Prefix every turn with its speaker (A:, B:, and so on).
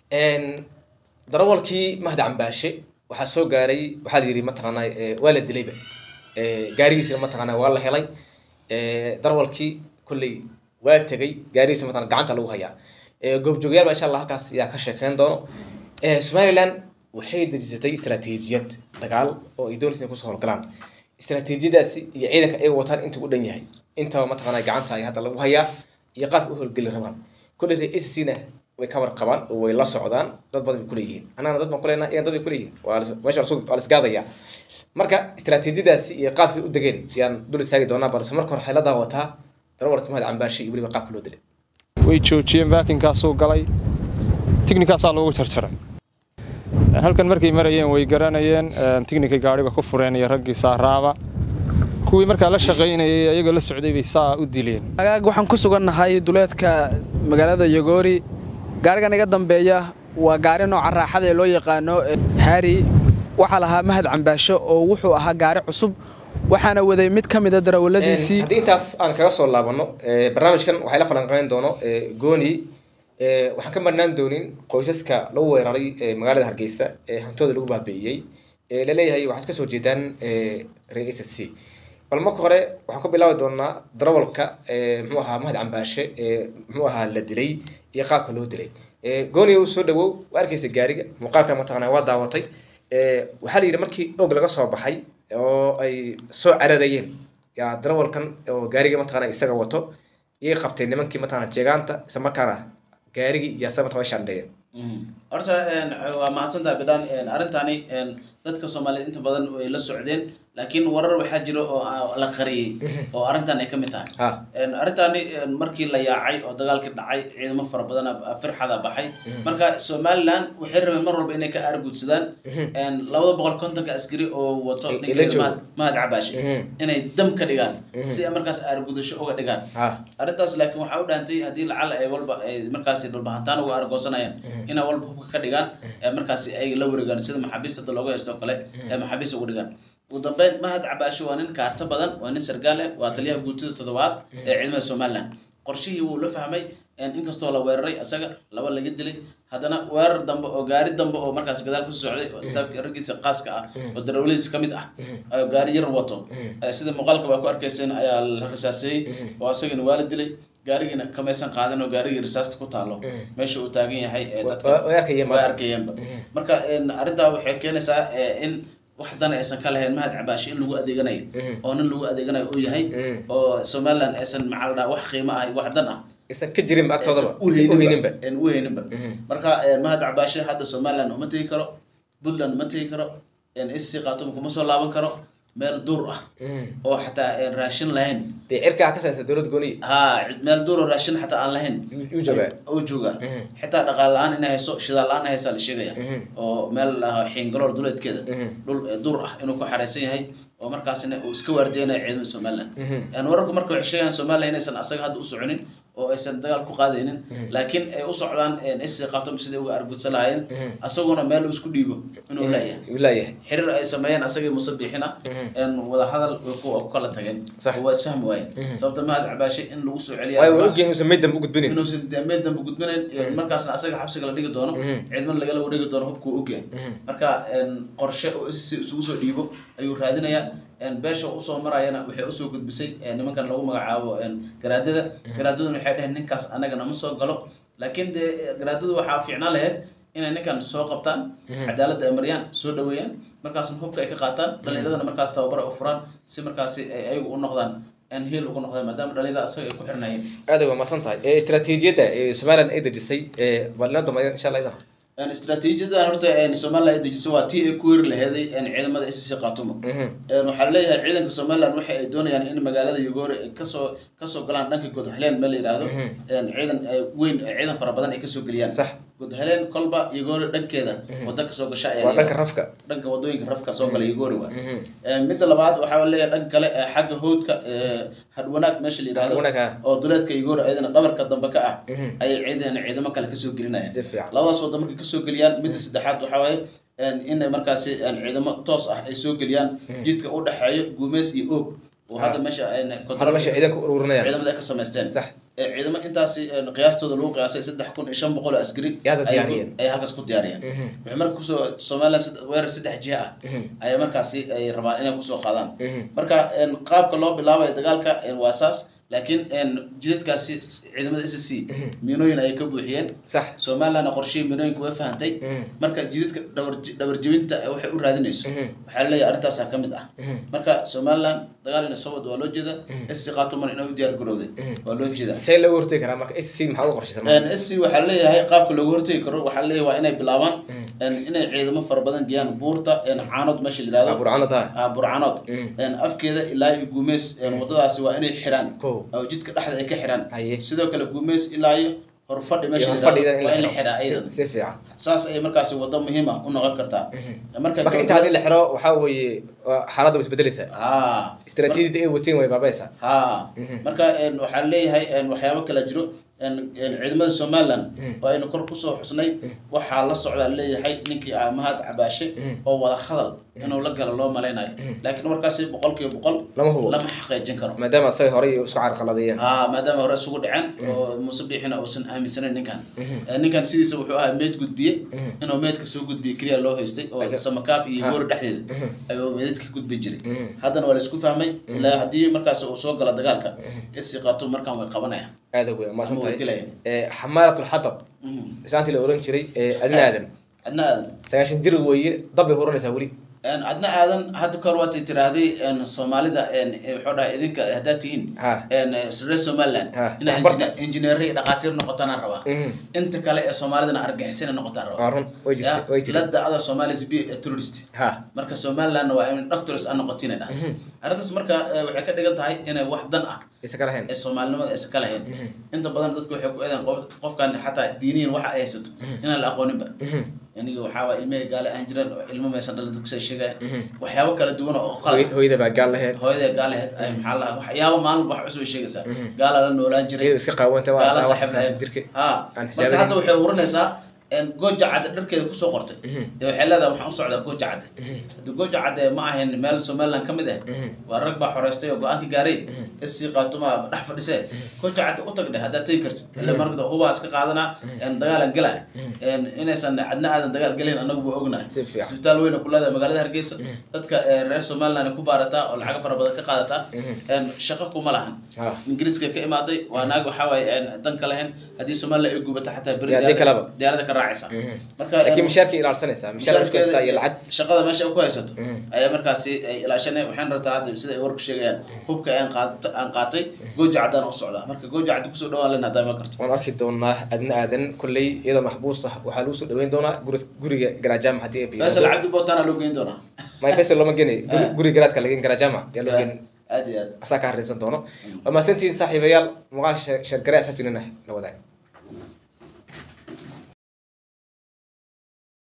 A: darawalkii mahdi cambaashe waxaa soo gaaray waxaa la yidhi mataqaanaa waa la dilayba gaarigiisina mataqaanaa waa la helay darawalkii kolley waa tegay gaarigiisa mataqana gacanta lagu hayaa goobjoogyaal baa insha allah halkaas ayaa ka sheekeyn doono somaliland waxay dejisatay istaraatiijiyad dagaal oo ay doonaysa inay kusoo howlgalaan istaraatiijiyadaasi iyo ciidanka ay wataan inta u dhan yahay intaba mataqaanaa gacanta ay hadda lagu hayaa iyo qaabka u howlgeli rabaan kolley ree acna way ka warqabaan oo way la socdaan dad badan bay kuleeyihiin annagana dad baan kuleenaha iyan dad bay kuleeyihiin waa meesha waa lasgaadaya marka istaraatiijiyadaasi iyo qaabkay u degeen ayaan dul istaagi doonaa balse marka hore waxay la daawataa darawalka mahad cambaashe iyo weliba qaabka loo dilay
B: way joojiyeen baakinkaasuu galay tignikaasaa loogu jarjaray halkan markay marayeen way garanayeen tignika gaadhiga ku fureen iyo raggii saaraaba kuwii markaa la shaqaynayay ayagoo la socday bay saa u dileen
C: agaag waxaan ku sugannahay duleedka magaalada yogoori gaarigan iga dambeeya waa gaari nooca raaxada ee loo yaqaano haari waxaa lahaa mahad cambaasho oo wuxuu ahaa gaari cusub waxaana waday mid ka mida darawaladiisii
A: haddii intaas aan kaga soo laabano barnaamijkan waxay la falanqeyn doono gooni waxaan ka marnaan doonin qoysaska lagu weeraray magaalada hargeysa ee hantooda lagu baabi'iyey laleeyahay waxaad kasoo jeedaan ree s c bal marka hore waxaan ku bilaabi doonaa darawalka muxuu ahaa mahad cambaashe muxuu ahaa la dilay iyo qaabka loo dilay gooni soo dhawow waa arkeysa gaariga muuqaalka mataqana waa daawatay waxaa la yidhi markii og laga soo baxay oo ay soo cararayeen yaa darawalkan oo gaariga mataqana isaga wato iyay qabtay nimankii mataqana jeegaanta isla markaana gaarigii iyo asaga mataqana shandheeyeen
D: horta waa mahadsantaha bidhaan arrintani dadka soomaaliyeed inta badan way la socdeen laakiin warar waxaa jira oo la qariyey oo arrintan ay ka mid tahay arrintani markii la yaacay oo dagaalkii dhacay ciidamo fara badan firxada baxay marka somaliland waxay rabeen mar walba inay ka aargudsadaan labada boqol kontonka askari oo wato mahad cabaashe inay dam ka dhigaan si markaas aargudasho uga dhigaan arrintaas laakiin waxaa u dhahantay haddii lacala ay walba ay markaasi dhulbahantaan uga argoosanayaan inay walba hubka ka dhigaan markaasi ay la wareegaan sida maxaabiista da looga haysto kale ee maxaabiista uga dhigaan ugu dambeyn mahad cabaasho waa nin kaarto badan waa nin sargaal ah waa taliyaha guutida toddobaad ee ciidamada somaliland qorshihii wuu la fahmay inkastoo la weeraray asaga laba laga dilay haddana weerar dambe oo gaari dambe oo markaas gadaal kusoo socday oo istaafka raggiisa qaaska ah oo darawladiisa ka mid ah oo gaari yar wato sida muuqaalka baa ku arkayseen ayaa la risaaseeyey oo asagana waa la dilay gaarigiina kamaysan qaadan oo gaarigii risaasta ku taalo meesha uu taagan yahay dadkawaa arkayeenba marka arrintaa waxay keenaysaa in wax dan aysan ka lahayn mahad cabaashe in lagu adeeganayo oo nin lagu adeeganayo uu yahay oo somaliland aysan maxaa wax qiimo ah wax dan ah
A: isan ka jirinba agtoodaba
D: uheyninba uheyninba marka mahad cabaashe hadda somaliland uma tegi karo puntland ma tegi karo sc khatum kuma soo laaban karo meel duur ah oo xataa raashin lahayn
A: dee cirkaa ka saysa dowlad gooniy
D: ha meel duur oo raashin xataa aan lahayn
A: uu joogaa
D: uu joogaa xitaa dhaqaal la-aan inay hayso shidaal la-aan ay haysaa la sheegaya oo meel xiingalool duleedkeeda dhul duur ah inuu ku xareysan yahay oo markaasina uu iska waardeynayo ciidamada somaliland wararku marka waxay sheegayaan somaliland inaysan asaga hadda u soconin oo aysan dagaal ku qaadaynin laakiin ay u socdaan sc khatum sidai uga argudsan lahaayeen asaguna meel uu isku dhiibo inuu leeyahay
A: leeyahay
D: xiriir ay sameeyeen asagii musabiixina wadahadal ku kala tageen waa isfahmi waayeen sababta mahad cabaashe in lagu soo celiya
A: waa ogeen inuusan meyd dambe u gudbinin
D: inuusan meyd dambe gudbinayn markaasna asaga xabsiga la dhigi doono ciidman lagala wareegi doono hubkuu ogyahay marka qorshe oo sc isugu soo dhiibo ayuu raadinayaa beesha usoo marayana waxay usoo gudbisay nimankan lagu magacaabo garaadada garaadaduna waxay dheheen ninkaas anaga nama soo galo laakiin dee garaadadu waxaa fiicnaan lahayd inay ninkan soo qabtaan cadaaladda ay mariyaan soo dhaweeyaan markaasna hubka ay ka qaataan dhalinyaradana markaas tababara u furaan si markaasi ay ayagu u noqdaan aan heel ugu noqdaan maadaama dhalinyarada asaga ay ku xirnayeen
A: aad waa masan tahay istaraatiijiyadda somaliland ay dejisay balina dambeeya insha allah idan
D: istaraatiijiyadan horta somaliland ay dejisay waa tii ay ku weri laheeday ciidamada sc khaatumo waxaa leeyahay ciidanka somaliland waxa ay doonayaan in magaalada yogoore ay kasoo kasoo galaan dhanka godhaleen meel la yidhaahdo ciidan weyn ciidan fara badan ay kasoo geliyaan
A: sax
D: godhaleen kolba yogoore dhankeeda wada kasoo gasha
A: waa dhanka rafka
D: dhanka wadooyinka rafka soo gala yogoore waa midda labaad waxaa leeyahay dhanka kale xagga howdka hadwanaag meesha la yidhaahdo oo duleedka yogoore ayadana dhabarka dambe ka ah ayay ciidan ciidamo kale kasoo gelinayaan labadaas wada markay kasoo geliyaan midda saddexaad waxaa waaye in markaasi ciidamo toos ah ay soo geliyaan jidka u dhexeeyo guumeys iyo oog oo hadda meesha ay
A: hadda meesha ciidanka ururinayaan
D: ciidamada ay ka samaysteen
A: sax
D: ee ciidamo intaasi een, qiyaastooda lagu qiyaasay saddex kun iyo shan boqol oo askari
A: Ay hadda
D: ayay ku-
A: diyaariyeen.
D: ay halkaas ku diyaariyeen waxay marka kusoo somaliland sad- weerar saddex jiha ah ayay markaasi ay rabaan inay kusoo qaadaan marka een, qaabka loo bilaabayo dagaalka een, waa saas laakiin een, jidadkaasi ciidamada s c miinooyin ayay ka buuxiyeen
A: sax
D: somalilandna qorshihii miinooyinka way fahantay marka jidadka dhabar dhabarjebinta waxay u raadinayso waxaa laleeyahay arrintaasaa ka mid ah marka somaliland dagaal inay soo wado waa loo jeeda sc qaatuman inay u diyaar garowday waa loo jeeda
A: see looga hortegi karaa marka sc maxaa uga qorshaysan marka?
D: sc waxaa leeyahay qaabka loogu hortegi karo waxaa leeyahay waa inay bilaabaan een, inay ciidamo fara badan geeyaan buurta een, caanood meesha la
A: Waa
D: yihahdo
A: burcano tahay
D: ah, burcanood een, afkeeda ilaa iyo guumeys een, wadadaasi waa inay xiraan
A: Kow.
D: oo jidka dhexda ay ka xiraan
A: Haye.
D: sidoo kale guumeys ilaa iyo horfadhi meesha la
A: horfadhidan
D: yihahdo
A: in
D: waa
A: la
D: in la xiraa
A: xiro
D: ayadan
A: si- si fiican
D: saas ayay markaasi wado muhiim ah u noqon kartaa marka
A: marka inta haddii la xiro waxaa weeye waa- xaaladda way isbedelaysaa
D: haa
A: istaraatiijiyadda ay wateen way baabaysaa
D: haa marka een, waxaa leeyahay een, waxyaabo kala jiro een, een, ciidamada somaliland oo aynu kor kusoo xusnay waxaa la socdaa leeyahay ninkii ah mahad cabaashe oo wada hadal inuu la galo loo malaynayo laakiin markaasi boqol kiiba boqol
A: Lama hubo.
D: lama xaqiijin karo
A: maadaama asaga horey isku carqaladeeyeen
D: haa maadaama hore isugu dhaceen oo muuse biixina uusan aaminsanayn ninkan Eh, ninkan sidiisa wuxuu ahaa meed gudbiye inuu meedka soo gudbiye keliya loo haystay oo samakaab iyo goori dhexdeeda ayuu meedadka gudbi jiray haddana waa la isku fahmay ilaa haddii markaas uu soo galo dagaalka isi qaato markaan way qabanayaan
A: aada wey maasan
D: Ama way
A: tahay
D: dilayaan.
A: Eh, xamaalatul xatab isaantii la oran jiray eh, adina aadan
D: adna aadan
A: sagaashan jir weeye dab bay huranaysaa weli
D: Een, adna aadan hadda kahor waatay tiraahday een, soomaalida een, eh, wuxuu dhahay idinka haddaad tihiin
A: Ha.
D: een, eh, reer somaliland
A: Ha,
D: inaa
A: waxbarta.
D: injineer iyo dhaqaatiir noqotaan rabaa
A: Mhm.
D: inta kale ee soomaalidana argixisina noqotaan rabaa
A: waa run way jirtay way
D: la
A: jirtay
D: dacda somalis be a terrorist
A: ha
D: marka somalilandna waa in doctors aan noqotin dhaha arrintaas marka eh, waxay ka dhigan tahay inay wax dan ah
A: isa ka lahayn
D: ee soomaalinimada aysan ka lahayn inta badan dadku waxay ku eedaan qof- qofkan xataa diiniyan waxa ay haysato inaan la aqooninba aniga waxaa waa ilmihii gaale aan jiran oo ilmo maysan dhalin dadku say sheegayaan waxyaabo kala duwan oo qalad
A: Hooy- hooyada baa gaal lahayd
D: hooyada gaalaheed ay maxaa lahaa waxyaabo maalin walba wax cusub ay sheegaysaa gaala la noolaan jiray
A: iyada iska qaawanta waa
D: gaala
A: taa wax
D: saaxiib
A: saasan
D: lahayd
A: jirka
D: ha
A: aan
D: marka
A: xijaabayn.
D: hadda waxay urinaysaa een, gooja cadde dharkeeda kusoo qortay ee waxay leedahay waxaan u socdaa gooja cadde hadda gooja cadde ma ahayn meel somaliland ka mid ah waa rag baa xoreystay oo go-aanka gaaray isii qaatuma dhex fadhisee gooja cadde u tag dheh haddaad tegi kartid ila marka hubaa iska qaadanaa een, dagaalan gelaa een, inaysan cadna aadan dagaal gelin anagu buu ognahay
A: Si fiican.
D: isbitaal weyn oo ku leedahay magaalada hargeysa dadka ee, reer somaliland ku baarataa oo lacago fara badan ka qaadataa een, shaqo kuma lahan
A: Ha.
D: ingiriiska ka imaaday waa naag waxaa waaye een, dan ka lahayn haddii somaliland ay gubata xataa beri
A: Iyo haddii
D: diyaarada-
A: kaleba.
D: diyaarada ka raacaysa marka
A: laakiin
D: een,
A: mishaarkii ilaalsanaysaa mishaar isku haystaa iyo lacag
D: shaqada meesha ay ku haysato ayaa markaasi ay ilaashanay waxaan rabtaa hadda sida ay warku sheegayaan hubka aan qaat- aan qaatay gooja caddaan u socdaa marka gooja caddi kusoo dhawaan lena haddaa ma karto
A: waan arki doonaa adna aadan kolley iyadoo maxbuus ah waxaa lagu soo dhaweyn doonaa guri- guriga garajaama haddii ay
D: faysal
A: biyo
D: cabdi bootaana loo geyn doonaa
A: my faisal looma geni Guri- guriga garaadka lagen garajaama yaa loo geni
D: aad iyo aad
A: asaa ka harreysan doono waa mahadsantihiin saaxiibayaal muuqaal sheergare asxaabtiinana la wadaaga